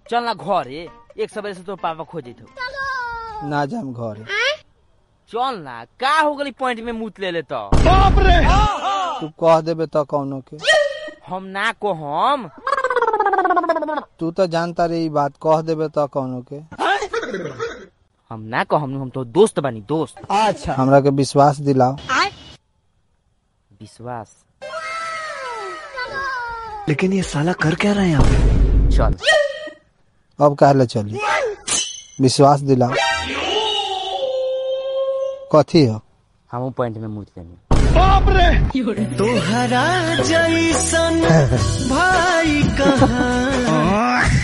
चल ना घरे एक सवेरे से तो पापा खोजे थे ना जाम घरे चल ना का हो गई पॉइंट में मुत ले ले तो तू कह देबे तो कौनो के हम ना को हम तू तो जानता रे ई बात कह देबे तो कौनो के हम ना को हम हम तो दोस्त बनी दोस्त हमरा के विश्वास दिलाओ विश्वास लेकिन ये साला कर क्या रहे हैं यहाँ पे चल अब कहले चली विश्वास दिलाओ कथी हो हम पॉइंट में मुत लेनी तोहरा जैसन भाई कहाँ